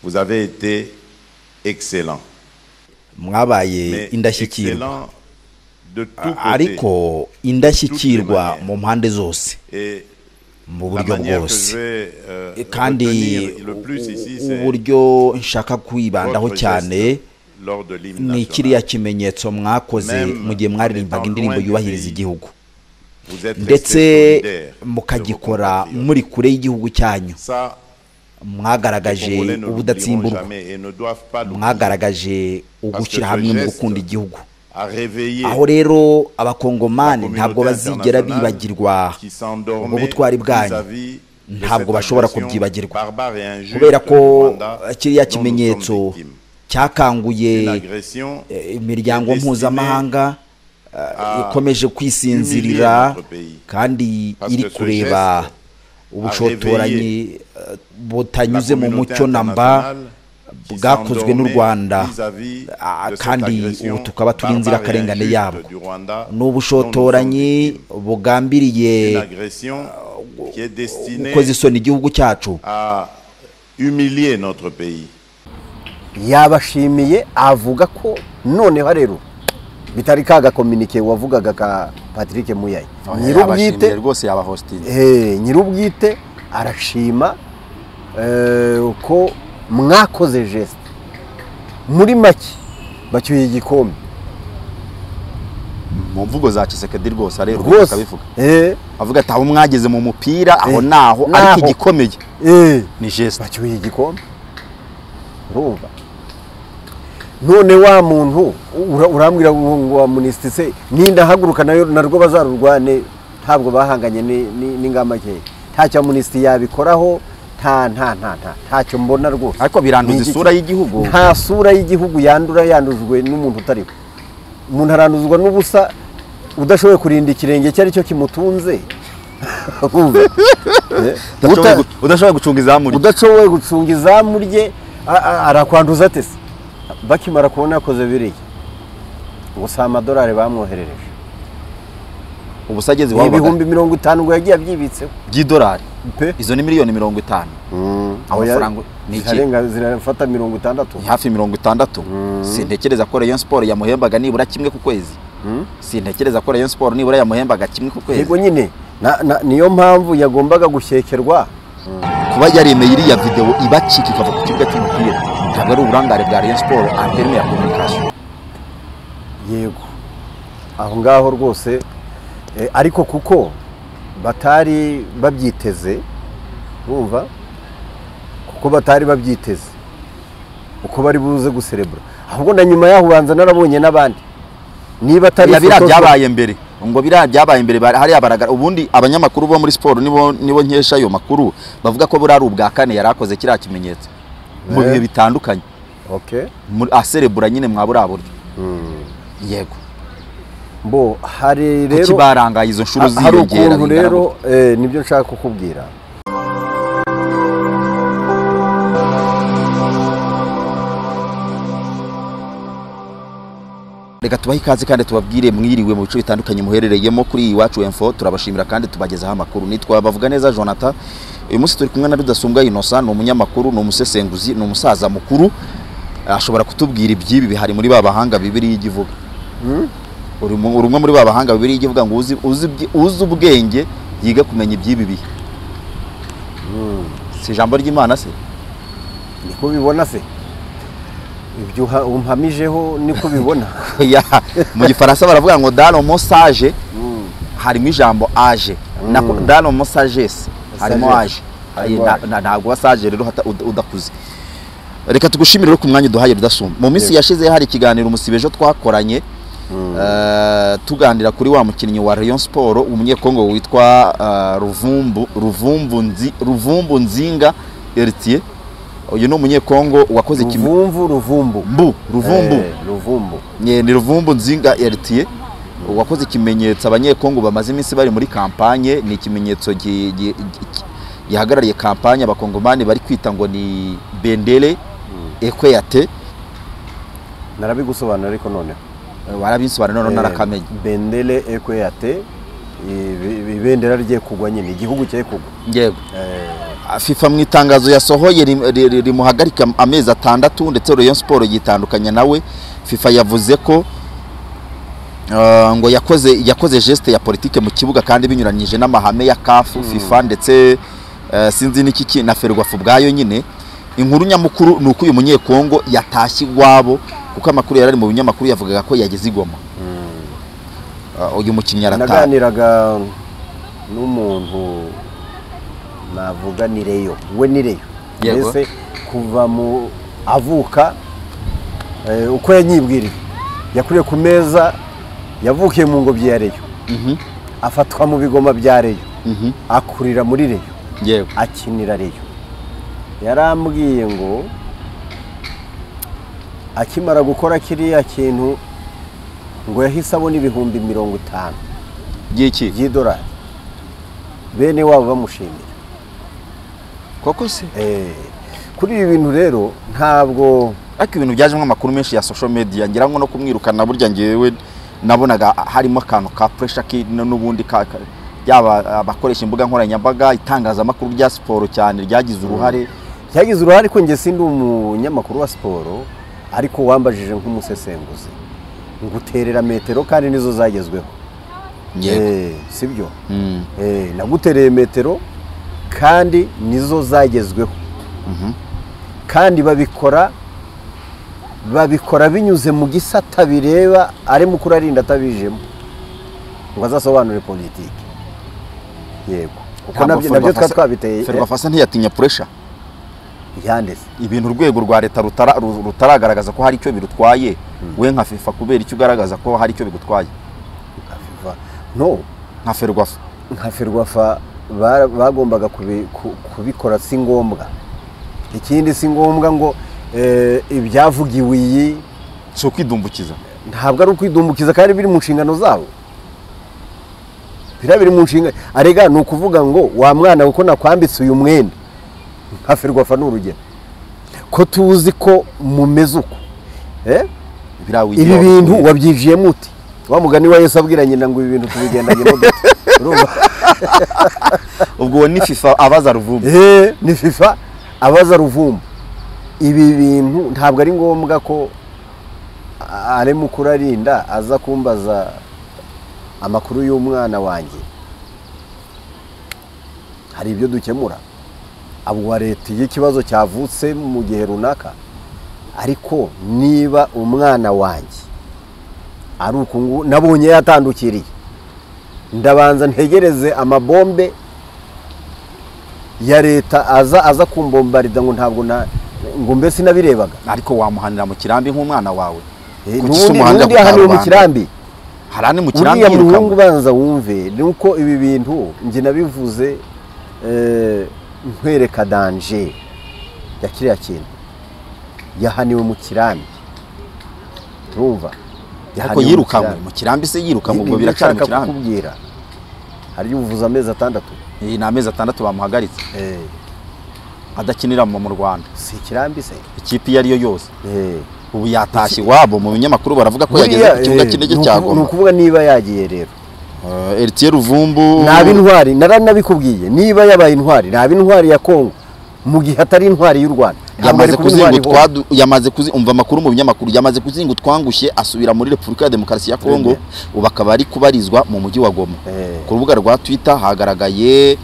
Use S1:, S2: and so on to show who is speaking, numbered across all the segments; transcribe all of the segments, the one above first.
S1: Vous avez été excellent.
S2: mwabaye
S1: mais
S2: indashyikirwa
S1: excellent de tout
S2: A-
S1: côté.
S2: ariko indashyikirwa
S1: Toutes les
S2: mu mpande zose
S1: Et
S2: mu
S1: la
S2: buryo
S1: manière que je
S2: bwose
S1: vais euh,
S2: kandi
S1: retenir le
S2: u-
S1: plus ici,
S2: u-
S1: c'est
S2: uburyo nshaka kwibandaho
S1: votre
S2: cyane
S1: geste lors de l'hymne
S2: ni
S1: national.
S2: kiriya kimenyetso mwakoze
S1: Même
S2: mu gihe mwaririmbaga
S1: en étant
S2: indirimbo
S1: loin du
S2: yubahiriza
S1: pays,
S2: igihugu
S1: Vous êtes
S2: ndetse
S1: resté solidaire de vos
S2: mukagikora
S1: compatriotes.
S2: muri kure y'igihugu cyanyu
S1: Ça, les
S2: mwagaragaje
S1: Congolais ne l'oublieront
S2: ubudatsimburwa
S1: jamais et ne doivent pas l'oublier.
S2: mwagaragaje ugushyira hamwe mu gukunda igihugu
S1: à réveiller
S2: aho rero abakongomani ntabwo bazigera bibagirwa
S1: qui
S2: ubwo
S1: s'endormait
S2: butwari bwanyu
S1: vis-à-vis de
S2: ntabwo
S1: cette
S2: bashobora
S1: agression
S2: kubyibagirwa
S1: barbare et injuste
S2: kubera ko
S1: du Rwanda
S2: kiriya
S1: dont nous sommes
S2: kimenyetso
S1: victimes. Une
S2: cyakanguye
S1: agression
S2: eh, imiryango
S1: est destinée
S2: mpuzamahanga eh,
S1: à
S2: ikomeje
S1: humilier
S2: kwisinzirira
S1: notre pays.
S2: kandi
S1: Parce
S2: iri
S1: que ce
S2: kureba
S1: geste
S2: ubushotoranyi eh, butanyuze mu
S1: communauté
S2: mucyo na mba
S1: internationale qui
S2: bwakozwe n'u
S1: s'endormait
S2: Rwanda
S1: vis-à-vis de
S2: Ah,
S1: cette
S2: kandi
S1: agression
S2: ubu tukaba turi
S1: barbare
S2: inzirakarengane
S1: et
S2: yabwo
S1: injuste du Rwanda
S2: ni
S1: dont nous sommes
S2: ubushotoranyi
S1: victimes. Une
S2: bugambiriye
S1: agression qui est destinée
S2: gukoza isoni igihugu cyacu
S1: à humilier notre pays.
S3: yabashimiye avuga ko noneho rero bitari ka gakominike wavugaga ka patrick muyayi nyir'ubwite
S4: yabashimiye rwose yaba hositiri
S3: Eh, nyir'ubwite arashima eh, ko mwakoze jesite muri make bacyuye igikombe
S4: mu mvugo za kisekedi rwose arerwa
S3: rwose
S4: akabivuga
S3: Eh,
S4: avuga ati aho mwageze mu mupira aho
S3: Eh,
S4: naho
S3: naho.
S4: ariko igikomeye
S3: eh,
S4: ni jesite
S3: bacyuye igikombe urumva none wa muntu ura- urambwira ngo ngo wa minisitiri se n'indahaguruka nayo narwo bazarurwane ntabwo bahanganye ni- ni- n'ingamba nkeya ntacyo minisitiri yabikoraho nta nta nta nta ntacyo mbona rwose
S4: ariko
S3: Ni
S4: biranduza
S3: igiki?
S4: isura y'igihugu
S3: nta sura y'igihugu yandura yandujwe n'umuntu utariho umuntu aranduzwa n'ubusa udashoboye kurinda ikirenge icyo ari cyo kimutunze Urumva? Eh,
S4: Udashoboye
S3: uta-
S4: gu- udashoboye gucunga izamu rye
S3: udashoboye gucunga izamu rye a- a- arakwanduza ate se bakimara kubona yakoze biriya gusa amadolari bamwoherereje
S4: ubusa ageze
S3: ni
S4: iwabo
S3: ibihumbi mirongo itanu ngo yagiye abyibitseho
S4: by'idolari
S3: pe
S4: izo ni miliyoni mirongo itanu Amafaranga ni iki?
S3: zirarenga zirafata mirongo itandatu
S4: ni hafi mirongo itandatu sintekereza ko rayon siporo yamuhembaga nibura kimwe ku kwezi sintekereza ko rayon siporo nibura yamuhembaga kimwe ku kwezi
S3: yego nyine na- na- niyo mpamvu yagombaga gushyekerwa
S4: kuba yaremeye iriya videwo ibacika ikava ku kibuga cy'umupira ntabwo ari uburangare bwa rayon siporo anterime ya kominikasiyo
S3: yego aho ngaho rwose eh, ariko kuko batari babyiteze bumva kuko batari babyiteze uko bari buze guserebura ahubwo na nyuma yaho ubanza narabonye n'abandi niba atari
S4: biriya biriya
S3: ifoto-
S4: byabaye mbere ngo biriya byabaye mbere bari- hariya baragara ubundi abanyamakuru bo muri siporo nibo nibo nkesha ayo makuru bavuga ko buriya ari ubwa kane yari akoze kiriya kimenyetso mu
S3: Eh.
S4: bihe bitandukanye
S3: okay.
S4: muri- aserebura nyine mwa buriya buryo yego
S3: bo hari
S4: kuki
S3: rero
S4: barangaye izo nshuro
S3: ha- hari
S4: ziyongera
S3: ukuntu
S4: bingana
S3: rero
S4: gutya?
S3: eh, nibyo nshaka kukubwira
S4: reka tubahe ikaze kandi tubabwire mwiriwe mu bice bitandukanye muherereyemo kuri iyi iwacu info turabashimira kandi tubagezaho amakuru nitwa bavuga neza jonathan uyu munsi turi kumwe na rudasumbwa inosa ni umunyamakuru ni umusesenguzi ni umusaza mukuru ashobora kutubwira iby'ibi bihari muri ba bahanga bibiri y'igivuga uri mu- uri umwe muri ba bahanga bibiri y'igivuga ngo uzi- uzi ibyi- uzi ubwenge yiga kumenya iby'ibi bihe si ijambo ry'imana se
S3: niko bibona se ibyo uha- umpamijeho niko bibona
S4: Ya, mu gifaransa baravuga ngo dano mosage harimo ijambo aje Nako- dano mosagesi harimo aje
S3: Messagers.
S4: Ayi,
S3: Harimo
S4: na-
S3: aje.
S4: na- ntabwo wasaje rero hata- ud- udakuze reka tugushimire rero ku mwanya uduhaye rudasumba mu minsi
S3: Yego.
S4: yashize hari ikiganiro umusibejo twakoranye eh, tuganira kuri wa mukinnyi wa rayon siporo umunyekongo witwa eh, ruvumbu ruvumbu Nzi- ruvumbu nzinga eritiye uyu ni umunyekongo wakoze ikime-
S3: ruvumvu ruvumbu
S4: mbu ruvumbu
S3: Eh, ruvumbu
S4: Nye- ni ruvumbu nzinga eritiye wakoze ikimenyetso abanyekongo bamaze iminsi bari muri kampanye ni ikimenyetso gi- gi- gi- gihagarariye kampanye abakongomani bari kwita ngo ni bendere ekweyate
S3: narabigusobanura ariko noneho
S4: warabisobanura none narakamenya
S3: bendele ekweyate ibendera rye kugwa nyine igihugu cye kugwa
S4: yego
S3: Eh,
S4: fifa mu itangazo yasohoye rim- ri- ri- rimuhagarika amezi atandatu ndetse Rayon Sport yitandukanya nawe fifa yavuze ko uh, ngo yakoze yakoze geste ya politike mu kibuga kandi binyuranyije n'amahame ya CAF FIFA ndetse uh, sinzi n'iki ki- na Ferwafa ubwayo nyine inkuru nyamukuru ni uko uyu munyekongo yatashye iwabo kuko amakuru yarari mu binyamakuru yavugaga ko yageze i Goma Uh, uyu mukinnyi arataha
S3: naganiraga n'umuntu navuga ni reyo we ni reyo
S4: Yego.
S3: mbese kuva mu avuka eh, uko yanyibwiriye yakuriye ku meza yavukiye mu ngobyi ya reyo
S4: Mhm,
S3: afatwa mu bigoma bya reyo
S4: mhm,
S3: akurira muri reyo
S4: yego
S3: akinira reyo yarambwiye ngo akimara gukora kiriya kintu ngo yahise abona ibihumbi mirongo itanu
S4: byiki
S3: by'idolari bene wabo bamushimira
S4: koko se
S3: Eh, kuri ibi bintu rero ntabwo
S4: ariko ibintu byajemo amakuru menshi ya social media ngira ngo no kumwirukana burya ngewe nabonaga harimo akantu ka pressure ki n- n'ubundi ka ka- yaba abakoresha imbuga nkoranyambaga itangazamakuru rya siporo cyane ryagize uruhare
S3: byagize uruhare ko njye sindi umunyamakuru wa siporo ariko wambajije nk'umusesenguzi nguterera metero kandi nizo zagezweho Eh, si byo
S4: Mm,
S3: Eh, nagutereye metero kandi nizo zagezweho kandi babikora babikora binyuze mu gisata bireba arimo ukurarinda atabijemo ngo azasobanure politiki yego kuko
S4: ntabwo
S3: nabyo nabyo twari
S4: Ferwafa-
S3: twabiteye
S4: Ferwafa ntiyatinya pressure
S3: yanditse
S4: ibintu urwego rwa leta rutara- ru- rutaragaragaza ko hari icyo birutwaye we nka FIFA kubera icyo ugaragaza ko hari icyo bigutwaye
S3: no
S4: nka Ferwafa
S3: nka ferwafa ba- bagombaga kubi- ku- kubikora si ngombwa ikindi si ngombwa ngo eh, ibyavugiwe iyi
S4: si ukwidumbukiza
S3: ntabwo ari ukwidumbukiza kandi biri mu nshingano zabo biriya biri mu nshingano arega ni ukuvuga ngo wa mwana kuko nakwambitse uyu mwenda nka ferwafa ni urugero ko tuzi ko mumeze uko Eh?
S4: biriya wigira
S3: ibi
S4: wa-
S3: bintu wabyijiyemo uti wa mugani wa yesu abwira nyina ngo ibi bintu tubigendanye n'uduti urumva
S4: ubwo uwo ni FIFA abaza ruvumbu
S3: Eh, ni fifa abaza ruvumbu ibi bintu ntabwo ari ngombwa ko a- arema ukurarinda aza kumbaza amakuru y'umwana wanjye hari ibyo dukemura abo wa leta iyo ikibazo cyavutse mu gihe runaka ariko niba umwana wanjye ari uku nguku nabonye yatandukiriye ndabanza ntegereze amabombe ya leta aza aza kumbombarida ngo ntabwo na ngo mbe sinabirebaga
S4: ariko wamuhanira mu kirambi nk'umwana wawe
S3: Eh,
S4: Ku
S3: n'ubundi
S4: Kisumu hahandi
S3: n'ubundi ahaniwe mu
S4: akarubanda.
S3: kirambi
S4: hari ane mu kirambi
S3: uriya muhungu
S4: yirukanwe
S3: ubanza wumve ni uko ibi bintu njye nabivuze eh, nkwereka danje ya kiriya kintu yahaniwe mu kirambi urumva
S4: ariko
S3: mu
S4: yirukanwe
S3: kirambi.
S4: mu kirambi se yirukanwe
S3: Ibi
S4: ubwo biracyari mu
S3: ndashaka
S4: kirambi
S3: kukubwira hari ubuvuze amezi atandatu
S4: iyi ni amezi atandatu bamuhagaritse
S3: Eh,
S4: adakinira mu mu Rwanda
S3: si ikirambi se
S4: ikipe iyo ariyo yose
S3: Eh.
S4: ubu yatashye iwabo mu binyamakuru baravuga ko yageze ku kibuga
S3: eh,
S4: cy'indege
S3: ni
S4: cya
S3: ukuvu- ni
S4: Goma
S3: ukuvuga niba yagiye rero
S4: Eritiye Ruvumbu
S3: naba intwari naranabikubwiye niba yabaye intwari naba intwari ya Kongo mu gihe atari intwari y'u Rwanda Ntabwo ari
S4: yamaze
S3: kuba intwari
S4: kuzinga
S3: ihora.
S4: utwadu yamaze kuzi umva amakuru mu binyamakuru yamaze kuzinga utwangushye asubira muri Repubulika ya Demokarasi ya Kongo ubu akaba ari kubarizwa mu mujyi wa Goma
S3: Eh.
S4: ku rubuga rwa Twitter hagaragaye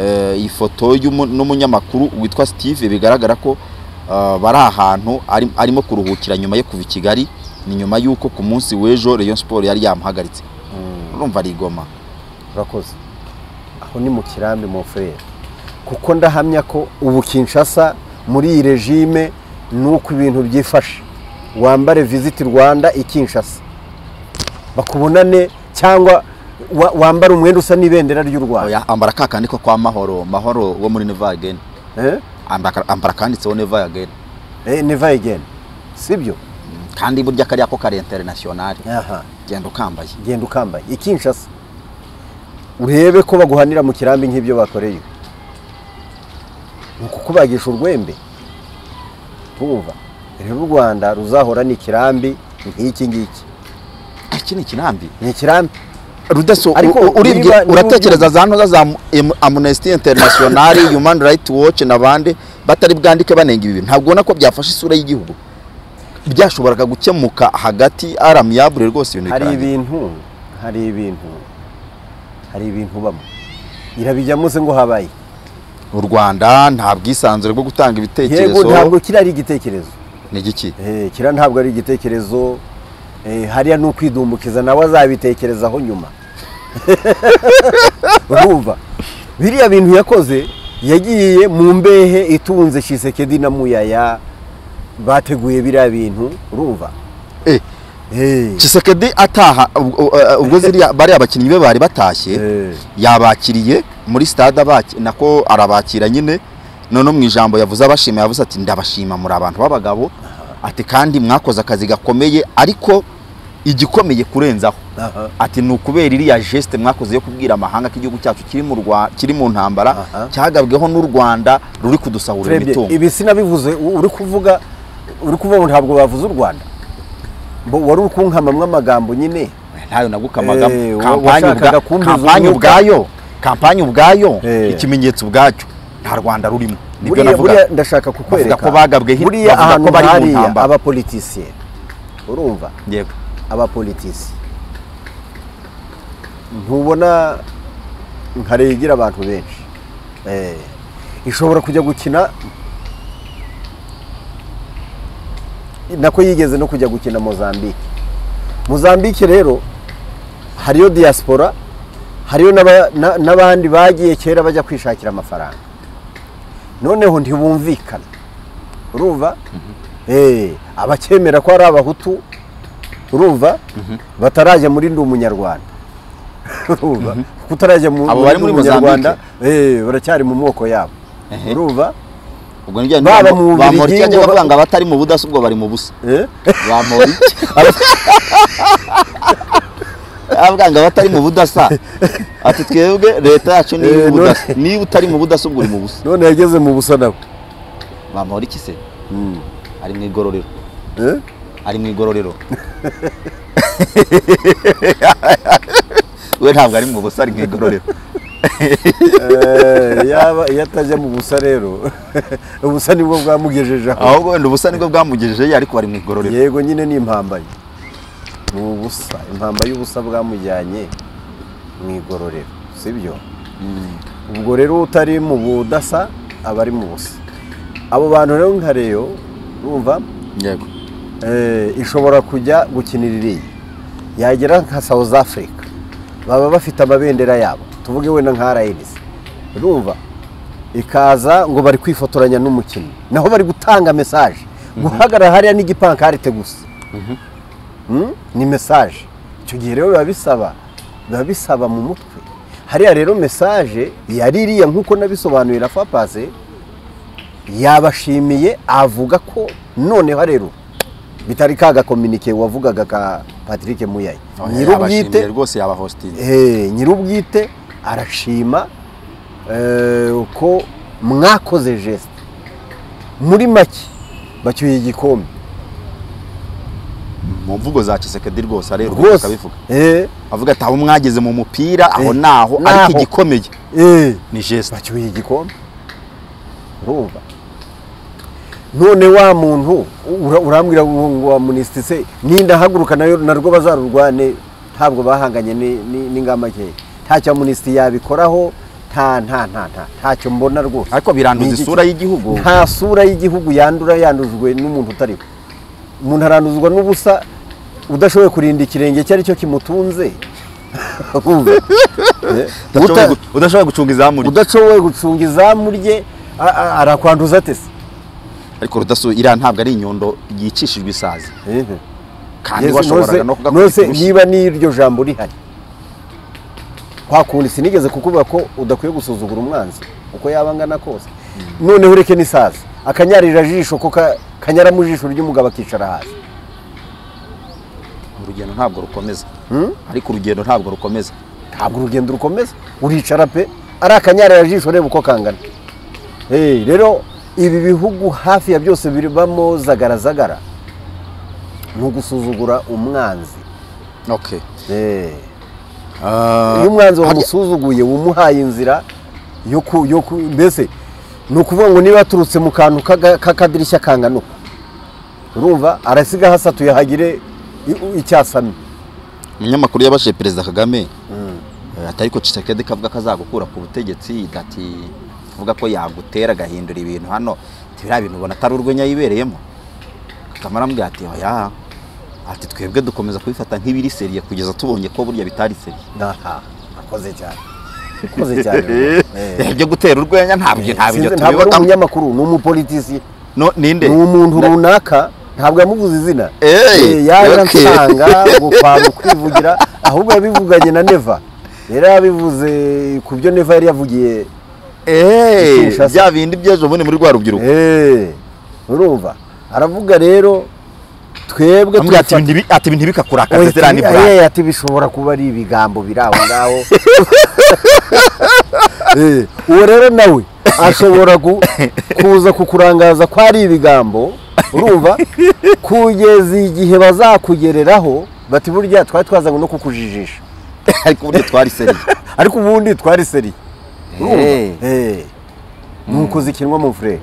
S4: eh, ifoto y'umu- n'umunyamakuru witwa Steve bigaragara ko eh, bari ahantu ari- arimo kuruhukira nyuma yo kuva i Kigali ni nyuma y'uko ku munsi w'ejo Rayon Sport yari yamuhagaritse urumva ari i Goma
S3: urakoze aho ni mu kirambi mu frere kuko ndahamya ko ubu Kinshasa muri iyi regime nuko ibintu byifashe wambare visit Rwanda i Kinshasa bakubonane cyangwa wa- wambare umwenda usa n'ibendera ry'u Rwanda
S4: Oya, ambara ka kandi ko kwa Mahoro Mahoro wo muri Never Again
S3: eh
S4: ambara ambara akanditseho Never Again
S3: eh never again sibyo
S4: kandi burya kariya ko kari international
S3: aha
S4: genda ukambaye
S3: genda ukambaye ikinshasa urebe ko baguhanira mu kirambi nk'ibyo bakoreye ni ukukubagisha urwembe tumva rero u rwanda ruzahora ni ikirambi nk'iki ngiki
S4: iki ni kirambi
S3: ni ikirambi
S4: rudaso
S3: Ariko
S4: u- urebye
S3: niba- niba
S4: uratekereza za ntuza za Am- amnesty international human right watch n'abandi batari bwandike banenga ibi bintu ntabwo ubona ko byafashe isura y'igihugu byashoboraga gukemuka hagati aramiyabure rwose ibintu
S3: hari
S4: bikarangira
S3: ibintu hari ibintu hari ibintu bamo irabijyamo se ngo habaye
S4: u rwanda nta bwisanzure bwo gutanga
S3: yego ntabwo
S4: ibitekerezo
S3: kiriya ari igitekerezo
S4: ni igiki
S3: Eh, kiriya ntabwo ari igitekerezo Eh, hariya ni ukwidumbukiza nawe azabitekerezaho nyuma urumva biriya bintu yakoze yagiye mu mbehe itunze shisekedi na muyaya bateguye biriya bintu urumva
S4: Eh,
S3: Eh,
S4: Chisekedi ataha ubwo- uh, ubwo ziriya bariya abakinnyi be bari batashye
S3: eh,
S4: yabakiriye muri stade abaki- nako arabakira nyine none mu ijambo yavuze abashima yavuze ati ndabashima muri abantu b'abagabo ati kandi mwakoze akazi gakomeye ariko igikomeye kurenzaho
S3: aha.
S4: ati ni ukubera iriya geste mwakoze yo kubwira amahanga ko igihugu cyacu kiri mu Rwa- kiri mu ntambara
S3: Aha.
S4: cyagabweho n'u Rwanda ruri kudusahurira
S3: turebye
S4: imitungo
S3: ibi sinabivuze u- uri kuvuga uri kuvuga ngo ntabwo bavuze u rwanda Mbo- wari uri kunkamamwo amagambo nyine
S4: ntayo nagukamagamo
S3: Eh, wa-
S4: kampani
S3: washakaga
S4: ubwa-
S3: kumbuza
S4: kampani
S3: umwuka.
S4: ubwayo kampani ubwayo
S3: Eh.
S4: ikimenyetso ubwacyo nta rwanda rurimo nibyo
S3: buriya
S4: navuga
S3: buriya ndashaka kukwereka
S4: Bavuga ko bagabweho-
S3: buriya
S4: bavuga ko
S3: ahantu
S4: bari mu
S3: hariya
S4: ntambara.
S3: abapolitisiyeni urumva
S4: yego
S3: abapolitisi ntubona nkare yigira abantu benshi Eh, ishobora kujya gukina nako yigeze no kujya gukina mozambique mozambique rero hariyo diaspora hariyo n'aba- na- n'abandi bagiye kera bajya kwishakira amafaranga noneho ntibumvikana urumva Eh, abakemera ko ari abahutu urumva batarajya muri ndi umunyarwanda urumva kuko utarajya mu
S4: Abo
S3: muri
S4: bari
S3: Ndi
S4: muri
S3: umunyarwanda eh, baracyari mu moko yabo
S4: Ehe.
S3: urumva
S4: ubwo nibyo
S3: Baba
S4: bamurikira
S3: mu Bubiligi
S4: ngo
S3: ngo-
S4: bavuga ngo abatari mu budasa ubwo bari mu busa
S3: Eh?
S4: bamurike avuga ngo abatari mu budasa ati twebwe leta yacu ni
S3: Eh, no-
S4: iy'ubudasa niba utari mu budasa ubwo uri mu busa
S3: none yageze mu busa nabo
S4: bamuriki se ari mu igororero
S3: Eh?
S4: ari mu igororero we ntabwo ari mu busa ari mu igororero
S3: Eh, yaba iyo atajya mu busa rero ubusa nibwo bwamugejeje aho
S4: ahubwo wenda ubusa nibwo bwamugejejeyo ariko bari mu igororero
S3: yego nyine ni impambanyi ni ubusa impamba y'ubusa bwamujyanye mu igororero sibyo ubwo rero utari mu budasa aba ari mu busa abo bantu rero nka reyo urumva
S4: yego
S3: eh, ishobora kujya gukinira iriya yagera nka south africa baba bafite amabendera yabo tuvuge wenda nka rns urumva ikaza ngo bari kwifotoranya n'umukinnyi naho bari gutanga mesaje guhagarara hariya n'igipankarite gusa Mm? ni mesaje icyo gihe rero biba bisaba biba bisaba mu mutwe hariya rero mesaje yari iriya nk'uko nabisobanurira fapase yabashimiye avuga ko noneho rero bitari ka gakominike wavugaga ka patrick muyayi
S4: yabashimiye rwose yabahostinze
S3: Eh, nyirubwite arashima eh, ko mwakoze geste muri make bacyuye igikombe
S4: mu mvugo za kisekedi rwose arerwa
S3: rwose
S4: akabivuga
S3: Eh,
S4: avuga ati aho mwageze mu mupira aho
S3: Eh,
S4: naho
S3: naho.
S4: ariko igikomeye
S3: eh,
S4: ni jesite
S3: bacyuye igikombe urumva none wa muntu ura- urambwira ngo ngo wa munisiti se nindahaguruka nayo narwo bazarurwane ntabwo bahanganye ni- ni- n'ingamba nkeya ntacyo munisiti yabikoraho nta nta nta nta ntacyo mbona rwose
S4: ariko biranduza
S3: Ni igiki?
S4: isura y'igihugu
S3: nta sura y'igihugu yandura yandujwe n'umuntu utariho umuntu aranduzwa n'ubusa udashoboye kurinda ikirenge icyo ari cyo kimutunze Urumva? Eh,
S4: Udashoboye
S3: uta-
S4: gu- udashoboye gucunga izamu rye.
S3: udashoboye gucunga izamu rye a- a- arakwanduza atese
S4: ariko rudasu iriya ntabwo ari inyundo yicishijwe isazi kandi
S3: Yesu,
S4: washoboraga
S3: noze-
S4: no kugakubita
S3: noze
S4: urushyi
S3: niba n'iryo jambo rihari kwa kundi sinigeze kukuvuga ko udakwiye gusuzugura umwanzi uko yaba angana kose noneho ureke n'isaza akanyarira jisho ko ka- kanyara mu jisho ry'umugabo akicara hasi
S4: urugendo ntabwo rukomeza ariko urugendo ntabwo rukomeza
S3: ntabwo urugendo rukomeza uricara pe ari akanyarira jisho ureba uko kangana Eh, rero ibi bihugu hafi ya byose biribamo zagarazagara ni ugusuzugura umwanzi
S4: okay
S3: Eh, iyo umwanzi wamusuzuguye wumuhaye inzira yo ku yo ku mbese ni ukuvuga ngo niba aturutse mu kantu k'aga- k'akadirishya kangana uku urumva arasiga hasatuye hagire i- icyasamye
S4: umunyamakuru yabashije perezida kagame eh, atari ko Tshisekedi kavuga ko azagukura ku butegetsi ati avuga ko yagutera agahindura ibintu hano tibiriya bintu ubona atari urwenya yibereyemo kagame arambwira ati oya ati twebwe dukomeza kubifata nk'ibiri seriye kugeza tubonye ko burya bitari seriye
S3: aha akoze cyane akoze cyane urumva. Eh.
S4: Eh, ibyo gutera urwenya ntabyo ntabyo
S3: Sinzi, ntabwo ari
S4: tubibona
S3: umunyamakuru ni umupolitisi
S4: No, ninde
S3: ni umuntu runaka ntabwo yamuvuze izina
S4: Eh,
S3: Eh, yaje
S4: okay.
S3: ansanga ngo kwanga kwivugira ahubwo yabivuganye na neva yari yabivuze ku byo neva yari yavugiye
S4: Eh,
S3: Kinshasa.
S4: bya bindi by'ejo bundi muri rwa rubyiruko
S3: Eh, urumva aravuga rero twebwe
S4: Arambwira ati,
S3: tubifata-
S4: "Ibi ntibi- ati ibi ntibikakurakaze
S3: Oya,
S4: ziriya ni
S3: ati-
S4: burake."
S3: eh, ati bishobora kuba ari ibigambo biri aho ngaho Eh, uwo rero nawe ashobora ku- kuza kukurangaza ko ari ibigambo urumva kugeza igihe bazakugereraho bati burya twari twazanywe no kukujijisha
S4: ariko uburyo twari seriye
S3: ariko ubundi twari seri
S4: Eh.
S3: nuko zikinwa mu fure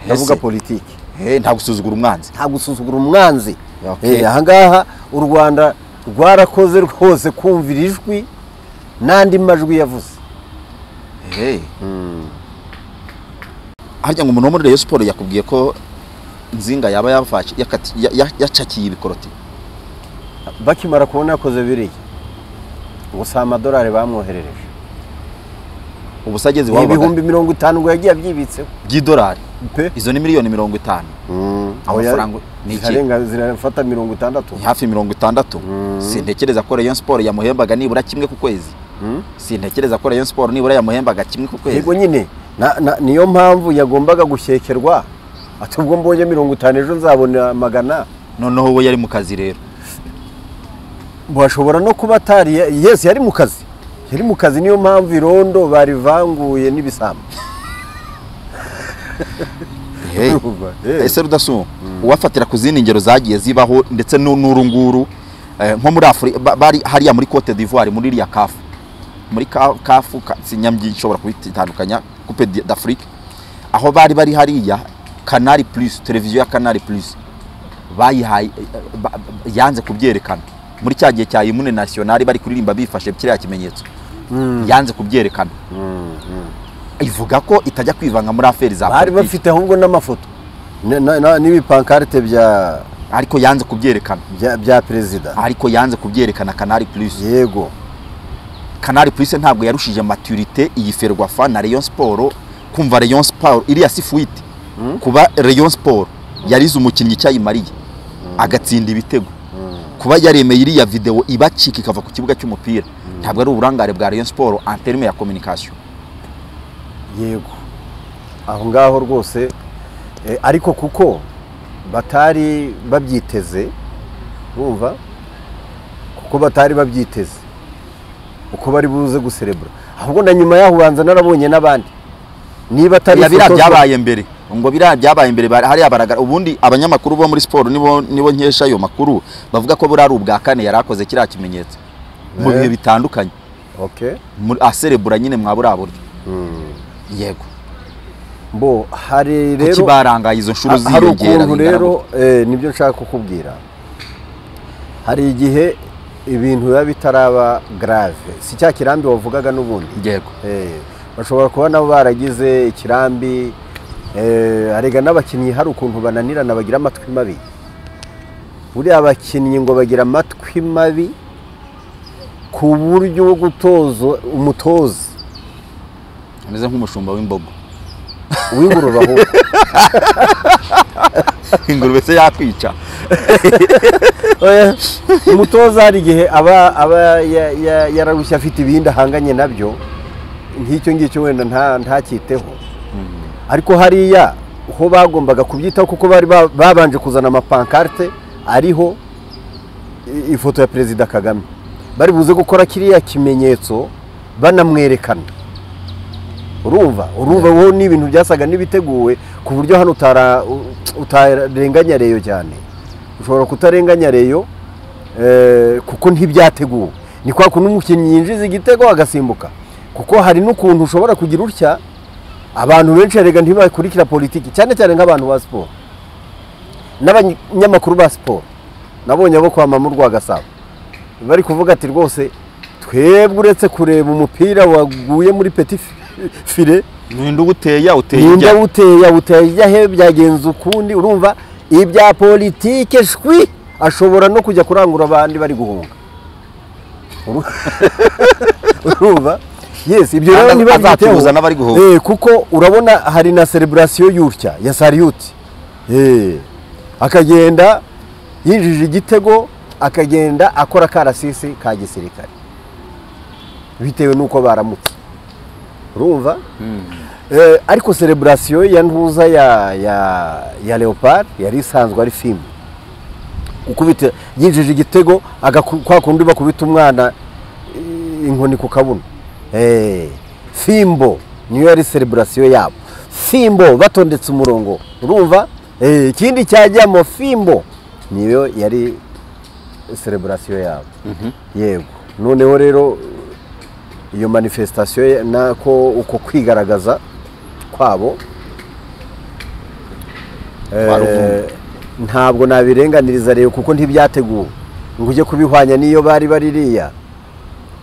S3: ndavuga
S4: Ese.
S3: politiki
S4: Eh, nta gusuzugura umwanzi
S3: nta gusuzugura umwanzi
S4: Okay.
S3: Eh, ahangaha u rwanda rwarakoze rwose kumvira ijwi n'andi majwi yavuze
S4: harya ngo umuntu wo muri Rayon Sport yakubwiye ko nzinga yaba yafashe yakati- ya- ya- yacakiye ibikoroti
S3: bakimara kubona yakoze biriya ngo si amadolari bamwoherereje
S4: ubu se ageze
S3: ni
S4: iwabo
S3: ibihumbi mirongo itanu ngo yagiye abyibitseho
S4: by'idolari
S3: pe
S4: izo ni miliyoni mirongo itanu Amafaranga ni iki?
S3: zirarenga zirafata mirongo itandatu
S4: ni hafi mirongo itandatu sintekereza ko Rayon Sport yamuhembaga nibura kimwe ku kwezi sintekereza ko Rayon Sport nibura yamuhembaga kimwe ku
S3: yego
S4: kwezi
S3: nyine na- na- niyo mpamvu yagombaga gushyekerwa ati ubwo mbonye mirongo itanu ejo nzabona magana
S4: noneho we yari mu kazi rero
S3: bashobora no kuba atari yesi yari mu kazi yari mu kazi niyo mpamvu irondo barivanguye n'ibisambo
S4: Hey.
S3: Urumva? Eh.
S4: ese rudasuma uwafatira ku zindi ngero zagiye zibaho ndetse nu- n'uru nguru eh, nko muri afurika bari hariya muri cote d'ivoire muri iriya kafu muri ka- kafu ka- sinyambi nshobora kubitandukanya coupe d- d'afrique aho bari bari hariya canal plus televiziyo ya canal plus bayihaye eh, ba- ba- yanze kubyerekana muri cya gihe cya imune nationale bari kuririmba bifashe kiriya kimenyetso yanze kubyerekana ivuga ko itajya kwivanga muri aferi za
S3: bari
S4: politiki.
S3: bafite ahubwo n'amafoto na- na- na- n'ibipankarite bya
S4: ariko yanze kubyerekana
S3: bya- bya perezida
S4: ariko yanze kubyerekana kanari plus
S3: yego
S4: kanari plus ntabwo yarushije maturité iyi ferwafa na rayon sport kumva rayon sport iriya sifuite kuba rayon sport yarize umukinnyi icyayimariye agatsinda ibitego kuba yaremeye iriya videwo ibacika ikava ku kibuga cy'umupira ntabwo ari uburangare bwa rayon sport en terme ya communication
S3: yego aho ngaho rwose eh, ariko kuko batari babyiteze wumva kuko batari babyiteze uko bari buze guserebura ahubwo na nyuma yaho ubanza narabonye n'abandi niba atari
S4: biriya
S3: ifoto-
S4: byabaye mbere ngo biriya byabaye mbere bari- hariya baraga ubundi abanyamakuru bo muri siporo nibo nibo nkesha ayo makuru bavuga ko buriya ari ubwa kane yari akoze kiriya kimenyetso mu
S3: Eh.
S4: bihe bitandukanye
S3: Okay.
S4: muri- aserebura nyine mwa buriya buryo yego
S3: mbo hari rero
S4: kuki barangaye izo nshuro
S3: Ha- hari
S4: ziyongera
S3: ukuntu
S4: bingana
S3: rero eh, nibyo nshaka kukubwira hari igihe ibintu biba bitaraba grave si cya kirambi wavugaga n'ubundi
S4: gutya? yego
S3: Eh, bashobora kuba nabo baragize ikirambi eh, arega n'abakinnyi hari ukuntu bananirana bagira amatwi mabi buriya abakinnyi ngo bagira amatwi mabi ku buryo wo gutoza umutoza
S4: ameze nk'umushumba w'imbogo
S3: w'ingurube ahubwo
S4: ingurube se yakwica
S3: Oya, umutoza hari igihe aba aba ya- ya- yararushye afite ibindi ahanganye nabyo nk'icyo ngicyo wenda nta ntacyiteho ariko hariya ho bagombaga kubyitaho kuko bari ba- babanje kuzana amapankarte ariho i- ifoto ya perezida kagame bari buze gukora kiriya kimenyetso banamwerekana urumva urumva wowe n'ibintu byasaga n'ibiteguwe ku buryo hano utara- utarenganya reyo cyane ushobora kutarenganya reyo eh, kuko ntibyateguwe ni kwa kuntu umukinnyi yinjiza igitego agasimbuka kuko hari n'ukuntu ushobora kugira utya abantu benshi erega ntibakurikira politiki cyane cyane nk'abantu ba siporo n'abanyamakuru ba siporo nabonye abo kwa mama rwa gasabo bari kuvuga ati rwose twebwe uretse kureba umupira waguye muri peti fire
S4: ninde uwuteya uteye
S3: ninde
S4: ijya
S3: awuteye awuteye he byagenze ukundi urumva ibya politike shwi ashobora no kujya kurangura abandi bari guhunga Uru- urumva yes ibyo rero
S4: Kandi
S3: niba
S4: azacuruza
S3: byiteho.
S4: n'abari guhunga.
S3: Eh, kuko urabona hari na celebration y'utya ya sariyuti Eh, akagenda yinjije igitego akagenda akora akarasisi ka gisirikare bitewe n'uko baramutse urumva Eh, ariko celebration ya ntuza ya ya ya leopard yari isanzwe ari filime ukubita yinjije igitego agaku- kwa kundi bakubita umwana eh, inkoni ku kabuno Eh, fimbo niyo yari celebration yabo fimbo batondetse umurongo urumva Eh, ikindi cyajyamo fimbo niyo yari celebration yabo yego noneho rero iyo manifestation ye- nako uko kwigaragaza kwabo
S4: Twaruvumbuye.
S3: ntabwo nabirenganiriza rero kuko ntibyateguwe ngo ujye kubihwanya n'iyo bari baririya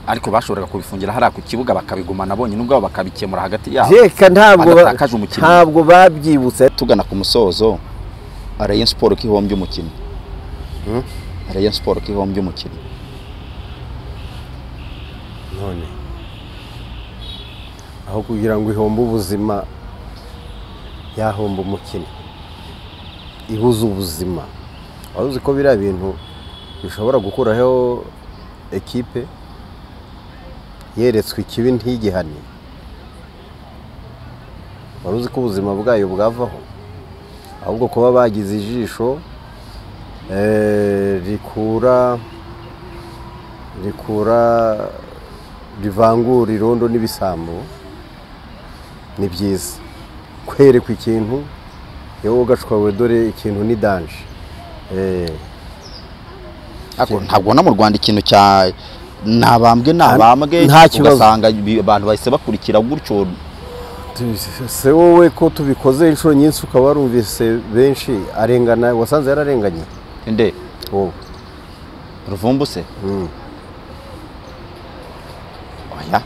S4: ariko bashoboraga kubifungira hariya ku kibuga bakabigumana bonyine ubwabo bakabikemura hagati yabo
S3: reka ntabwo ba-
S4: bagatakaje umukinnyi.
S3: ntabwo babyibutse
S4: tugana ku musozo Rayon Sport ko ihombye umukino Rayon Sport ko ihombye umukino
S3: none aho kugira ngo ihombe ubuzima yahomba umukino ibuze ubuzima waba uzi ko biriya bintu bishobora gukuraho ekipe yeretswe ikibi ntigihane wari uzi ko ubuzima bwayo bwavaho ahubwo kuba bagize ijisho eh, rikura rikura rivangura irondo n'ibisambo ni byiza kwerekwa ikintu yewe ugashwawe dore ikintu ni danje Eh,
S4: ariko ntabwo ubona mu Rwanda ikintu cya ntabambwe ntabambwe
S3: Nta kibazo.
S4: ugasanga bi- abantu bahise bakurikira gutyo
S3: tu- se wowe ko tubikoze inshuro nyinshi ukaba warumvise benshi arengana wasanze yararenganye
S4: nde
S3: wowe
S4: ruvumbuse
S3: Mm.
S4: oya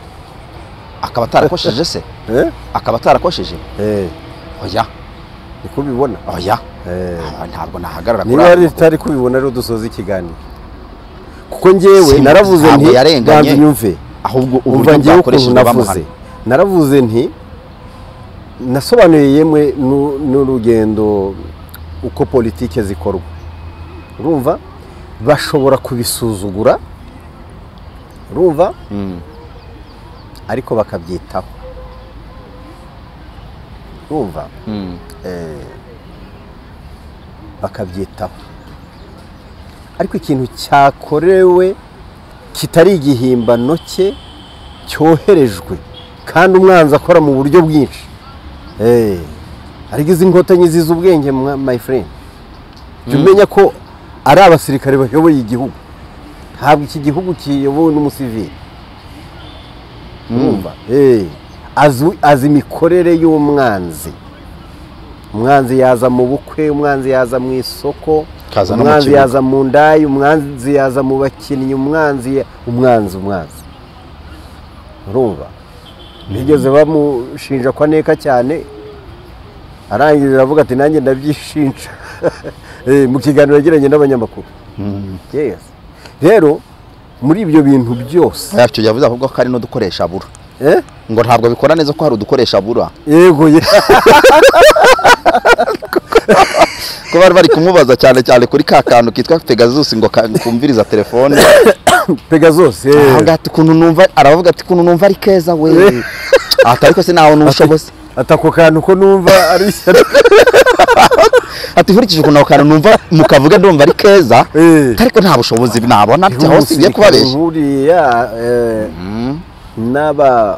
S4: akaba atarakosheje se
S3: Eh?
S4: akaba atarakosheje
S3: Eh,
S4: oya
S3: niko ubibona
S4: oya
S3: Eh.
S4: Ah, ntabwo nahagarara kuri
S3: niba
S4: ayo
S3: yari
S4: makuru.
S3: tutari kubibona rero dusoza ikiganiro kuko njyewe
S4: Simba
S3: naravuze
S4: ntabwo
S3: nti
S4: yarenganye.
S3: banza unyumve
S4: ahubwo
S3: umva
S4: uburyo
S3: ngewe ukuntu
S4: bwakoreshejwe
S3: navuze
S4: bamuhana
S3: naravuze nti nasobanuye yemwe nu- n'urugendo uko politike zikorwa urumva bashobora kubisuzugura urumva ariko bakabyitaho urumva
S4: Mm.
S3: bakabyitaho ariko ikintu cyakorewe kitari igihimbano cye cyoherejwe kandi umwanzi akora mu buryo bwinshi Eh, ariko izi nkotanyi ziza ubwenge mwa- my friend jya umenya ko ari abasirikare bayoboye igihugu ntabwo iki gihugu kiyobowe n'umusivili urumva Eh, azi- azi imikorere y'umwanzi umwanzi yaza mu bukwe umwanzi yaza mu isoko
S4: Kaza no mu
S3: umwanzi
S4: kibuga.
S3: yaza mu ndayi umwanzi yaza mu bakinnyi umwanzi ya- umwanzi umwanzi urumva bigeze bamushinja kwa neka cyane arangije aravuga ati nanjye ndabyishinja Eh, mu kiganiro yagiranye n'abanyamakuru Yes. rero muri ibyo bintu byose
S4: yacyo yavuze ahubwo ko hari n'udukoresha abura
S3: Eh?
S4: ngo ntabwo bikora neza ko hari udukoresha abura
S3: yego ye-
S4: ko bari bari kumubaza cyane cyane kuri ka kantu kitwa pegasus ngo ka- kumviriza telefone
S3: pegasus eh.
S4: Aho ngaho ati, "Ukuntu numva aravuga ati ukuntu numva ari keza we ati ariko se ntawe n'ubushobozi
S3: ati ako kantu ko numva ari ishyano
S4: ati nkurikije ukuntu ako kantu numva mukavuga ndumva ari keza
S3: Eh.
S4: ariko nta bushobozi nabona ati aho si ibyo kubabeshya
S3: nkuriya eh, n'aba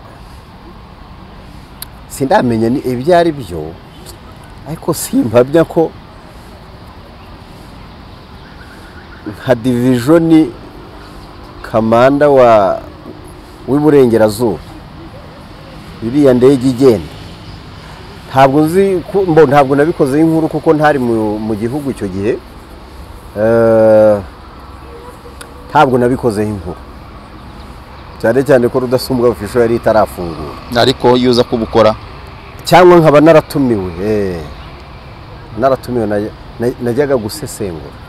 S3: sindamenya ni ibyo ari byo ariko simpamya ko nka divijoni kamanda wa w'iburengerazuba iriya ndege igenda ntabwo nzi ko- mbo ntabwo nabikoze inkuru kuko ntari mu mu gihugu icyo gihe Eh, ntabwo nabikoze inkuru cyane cyane ko rudasumbwa official yari itarafungura
S4: ariko iyo uza kubukora
S3: cyangwa nkaba naratumiwe eh. naratumiwe najya- na- najyaga gusesengura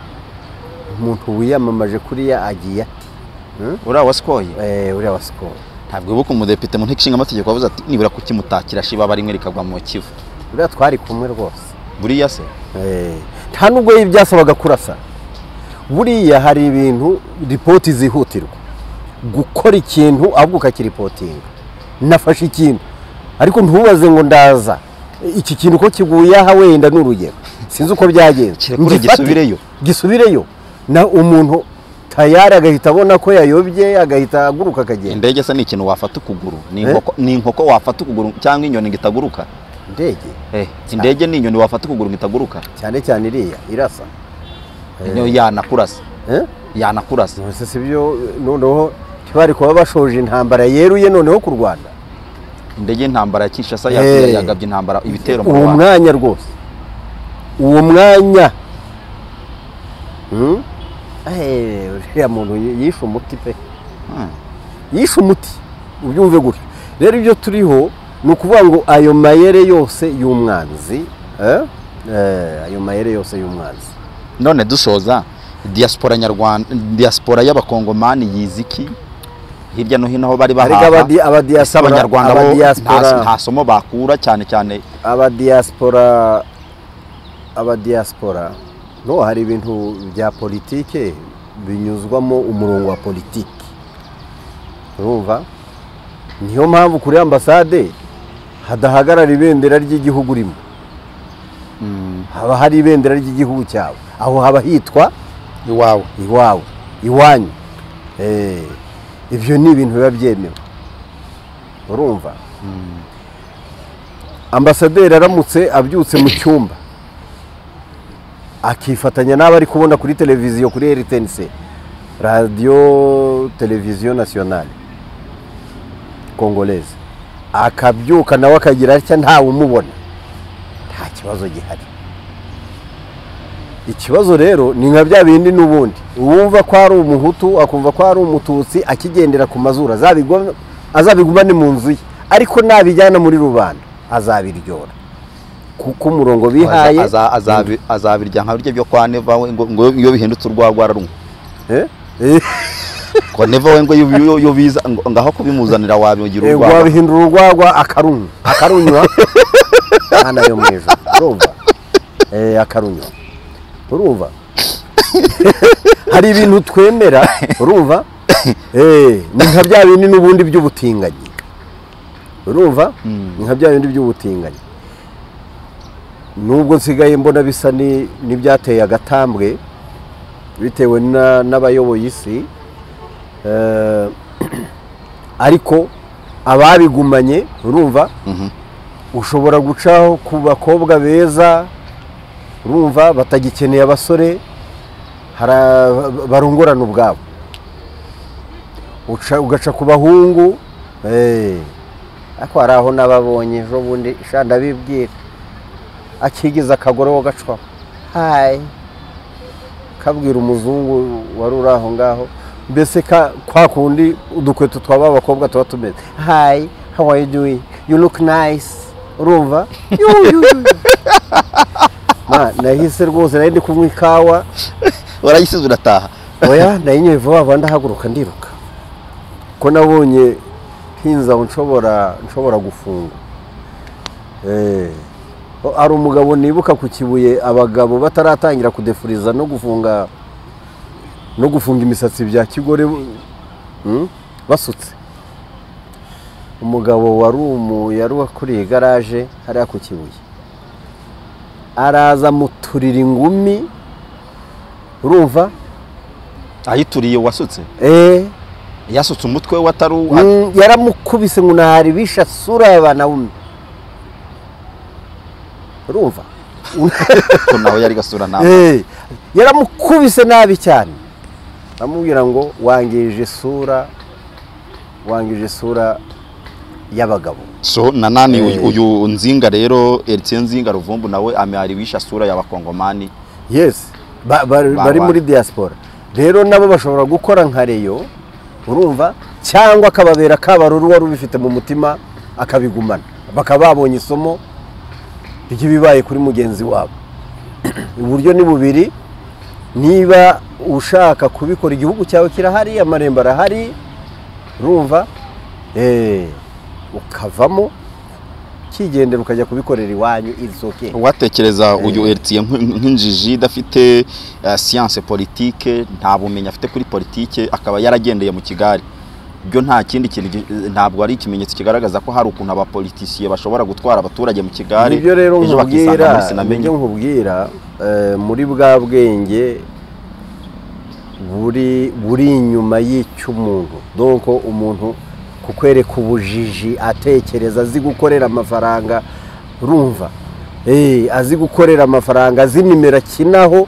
S3: umuntu wiyamamaje kuriya agiye ati
S4: uriya wasikoye
S3: eh, uriya wa sikoro
S4: ntabwo wibuka umudepite mu nteko ishinga amategeko wavuze ati nibura kukimutakira shiba bari rikagwa mu kivu
S3: uriya twari kumwe rwose
S4: buriya se
S3: Eh, nta nubwo byasabaga kurasa buriya hari ibintu ripoti zihutirwa gukora ikintu ahubwo ukakiripotinga nafashe ikintu ariko ntubaze ngo ndaza iki kintu ko kiguye aha wenda ni urugero sinzi uko byagenze
S4: Kirekure
S3: Ngifate,
S4: gisubireyo.
S3: gisubireyo na umuntu tayari agahita abona ko yayobye agahita aguruka akagenda
S4: indege se ni ikintu wafata ukuguru ni inkoko- ni inkoko wafata ukuguru cyangwa inyoni ngo itaguruka
S3: indege
S4: Eh, indege ni inyoni wafata ukuguru ngo itaguruka
S3: cyane cyane iriya irasa
S4: niyo yanakurasa
S3: Eh?
S4: yanakurasa
S3: Nonese si byo noneho ntibari kuba bashoje intambara yeruye noneho ku Rwanda
S4: indege y'intambara ya kinshasa ya-
S3: Eh.
S4: yagabye intambara ibitero mu
S3: uwo
S4: rwanda
S3: mwanya rwose uwo mwanya Hmm? Eh, uriya muntu yi- yishe umuti pe
S4: Hmm.
S3: yishe umuti ubyumve gutyo rero ibyo turiho ni ukuvuga ngo ayo mayere yose y'umwanzi eh? Eh, ayo mayere yose y'umwanzi
S4: none dusoza diaspora nyarwanda diaspora y'abakongomani yiziki hirya no hino aho bari
S3: Ariko
S4: bahaha
S3: abadi- abadiaspora-
S4: ese abanyarwanda bo
S3: abadiaspora-
S4: nta- nta somo bakura cyane cyane
S3: abadiaspora abadiaspora no hari ibintu bya politike binyuzwamo umurongo wa politiki urumva niyo mpamvu kuri ambasade hadahagarara ibendera ry'igihugu urimo haba hari ibendera ry'igihugu cyawe aho haba hitwa
S4: iwawe
S3: iwawe iwanyu Eh, ibyo ni ibintu biba byemewe urumva ambasaderi aramutse abyutse mu cyumba akifatanya n'abo ari kubona kuri televiziyo kuri rtnc radiyo televiziyo nasiyonali kongoleze akabyuka nawe akagira atya ntawe umubona nta kibazo gihari ikibazo rero ni nka bya bindi n'ubundi uwumva ko ari umuhutu akumva ko ari umututsi akigendera ku mazuru azabigwa- azabigumane mu nzu ye ariko nabijyana muri rubanda azabiryora kuko umurongo bihaye
S4: azabirya nka birya byo kwa neva we ngo ngo iyo bihindutse urwagwa rarumwe
S3: Eh? Eh,
S4: ko neva we ngo iyo- iyo iyo biza ngo- ngaho kubimuzanira wabigira
S3: eh,
S4: urwagwa
S3: wabihindura urwagwa akarunywa akarunywa hano yo mu ijoro urumva Eh, akarunywa urumva hari ibintu twemera urumva Eh, ni nka bya bindi n'ubundi by'ubutinganyi urumva ni nka bya bindi by'ubutinganyi nubwo nsigaye mbona bisa ni- n'ibyateye agatambwe bitewe na- n'abayoboye isi Eh, ariko ababigumanye urumva ushobora gucaho ku bakobwa beza urumva batagikeneye abasore hara- barongorana ubwabo Uca- ugaca ku bahungu eh, ariko hari aho n'ababonye ejo bundi sha ndabibwira akigize akagore wo gacwaho hayi kabwira umuzungu wari uri aho ngaho mbese ka kwa kundi udukweto twaba abakobwa tuba tumeze hayi how are you doing you look nice urumva Yu, yu, yu. Ma, nahise rwose nari ndi kunywa ikawa
S4: urayisize urataha
S3: oya nayinyoye vuba vuba ndahaguruka ndiruka ko nabonye ntinze aho nshobora nshobora gufunga Eh, o- hari umugabo nibuka ku kibuye abagabo bataratangira kudefuriza no gufunga no gufunga imisatsi bya kigore mm, basutse umugabo wari umu yari wakuriye igaraje hariya ku kibuye araza muturira ingumi urumva
S4: ayituriye wasutse
S3: eh
S4: yasutse umutwe we atari uwa-
S3: Mm, yaramukubise ngo naharibisha sura ya banaume urumva
S4: ko nawe yari gasura nawe
S3: Eh, yaramukubise nabi cyane amubwira ngo wangije isura wangije isura y'abagabo
S4: so nanani
S3: Eh.
S4: uyu- uyu nzinga rero Eritse nzinga ruvumbu nawe amariwisha sura y'abakongomani
S3: yes ba- ba- bari muri diaspora rero nabo bashobora gukora nka reyo urumva cyangwa akababera kabaruru wari ubifite mu mutima akabigumana bakaba babonye isomo ry'ibibaye kuri mugenzi wabo uburyo ni bubiri niba ushaka kubikora igihugu cyawe kirahari amarembo arahari urumva eh, ukavamo ukigendera ukajya kubikorera iwanyu izoke
S4: watekereza uyu Eritse nk'injiji idafite eh, science politique nta bumenyi afite kuri politike akaba yaragendeye mu Kigali byo nta kindi kintu gi- ntabwo ari ikimenyetso kigaragaza ko hari ukuntu abapolitisiye bashobora gutwara abaturage mu Kigali
S3: nibyo rero
S4: ejo bakisanga muri
S3: nkubwira
S4: sinamenye
S3: nibyo nkubwira eh, muri bwa bwenge buri buri inyuma y'icy'umuntu donko umuntu kukwereka ubujiji atekereza azi gukorera amafaranga urumva Eh, azi gukorera amafaranga azi nimero akinaho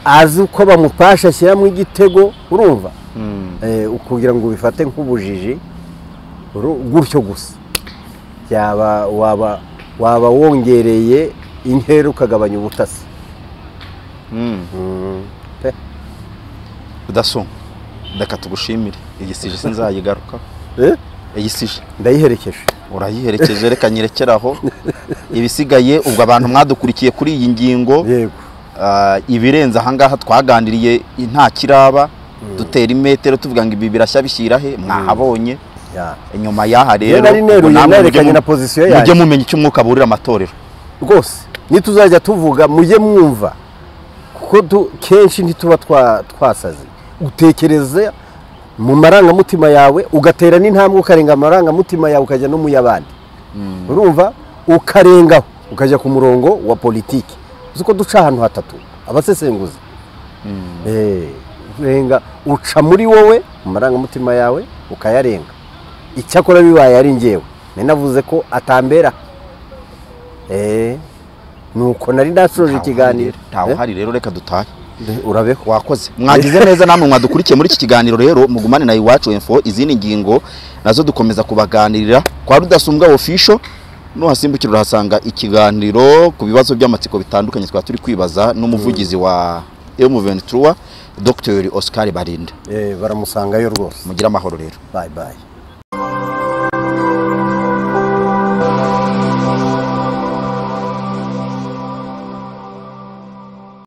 S3: azi uko bamupasha ashyiramo igitego urumva Eh, ukugira ngo ubifate nk'ubujiji uru- gutyo gusa byaba waba waba wongereye inkera ukagabanya ubutasi
S4: Mm.
S3: pe.
S4: daso reka tugushimire iyi sije sinzayigaruka
S3: Eh,
S4: iyi sije
S3: ndayiherekeje
S4: urayiherekeje reka nyirekeraho ibisigaye ubwo abantu mwadukurikiye kuri iyi ngingo
S3: yego
S4: ah, ibirenze ahangaha twaganiriye nta kiraba dutera imetero tuvuga ngo ibi birashya bishyira he mwahabonye
S3: ya.
S4: inyuma y'aha rero
S3: nari neruye,
S4: ubwo namwe mujye
S3: nerekanye
S4: mu-
S3: na position
S4: mujye
S3: yanjye.
S4: mumenya icyo umwuka aburira amatorero
S3: rwose nituzajya tuvuga mujye mwumva kuko tu- kenshi ntituba twa- twasaze utekereza mu marangamutima yawe ugatera n'intambwe ukarenga amarangamutima yawe ukajya no mu y'abandi urumva ukarengaho ukajya ku murongo wa politiki uzi ko duca ahantu hatatu abasesenguzi Eh, urenga uca muri wowe mu marangamutima yawe ukayarenga icyakora bibaye ari ngewe nari navuze ko atambera Eh, nuko nari nasoje ikiganiro Eh,
S4: ntawuhari rero reka dutahe
S3: urabeho
S4: wakoze mwagize neza namwe mwadukurikiye muri iki kiganiro rero mugumane na iwacu info izindi ngingo nazo dukomeza kubaganirira kwa rudasumbwa official nuhasimbukira urahasanga ikiganiro ku bibazo by'amatsiko bitandukanye twaba turi kwibaza n'umuvugizi wa M23 Dr Oscar Barinde
S3: Eh, baramusangayo rwose
S4: mugira amahoro rero
S3: bye bye